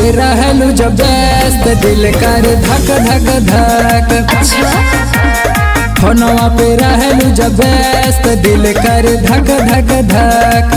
पे रहलू जब व्यस्त दिल कर धक धक धक अच्छा फोनवा पे रहलू जब व्यस्त दिल कर धक धक धक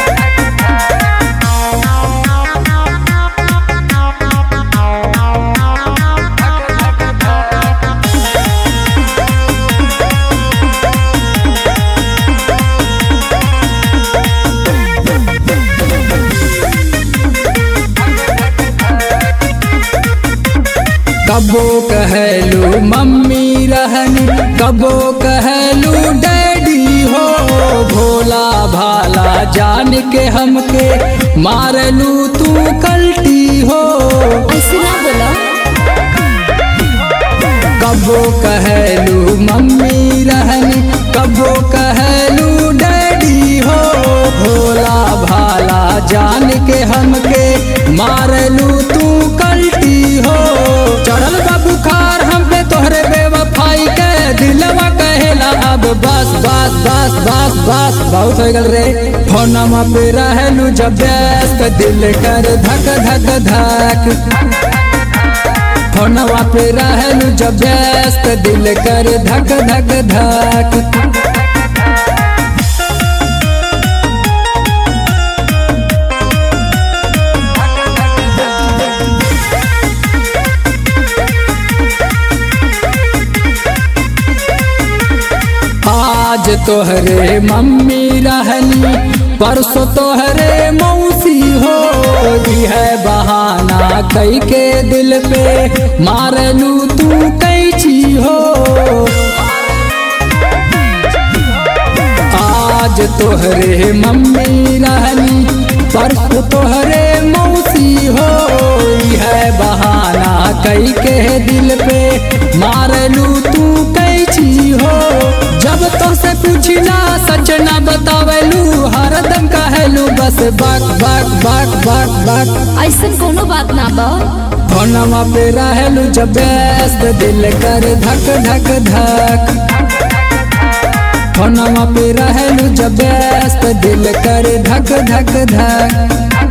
कबो कहलू मम्मी रहनी कबो कहलू डैडी हो भोला भाला जान के हमके मारलू तू कल्टी हो ऐसे ना बोला कबो कहलू मम्मी रहनी कबो कहलू डैडी हो भोला भाला जान के हमके मारलू तू कल्टी हो चढ़ल बा बुखार हम पे तोहरे बेवफाई के दिलवा कहेला अब बस बस बस बस बस बहुत हो गल रे फोनमा पे रहलू जब व्यस्त दिल कर धक धक धक फोनवा पे रहलू जब व्यस्त दिल कर धक धक धक आज तोहरे मम्मी रहनी परसों तोहरे मौसी हो ई है बहाना कई के दिल पे मारलू तू कैची हो आज तोहरे मम्मी रहनी परसों तोहरे मौसी हो ई है बहाना कई के दिल पे मारलू तू कैची हो जब तो से पूछना सच ना बतावेलू हरदम कहलू बस बक बक बक बक बक ऐसे कोनो बात ना बा फोनवा पे रहलू जब व्यस्त दिल कर धक धक धक फोनवा पे रहलू जब व्यस्त दिल कर धक धक धक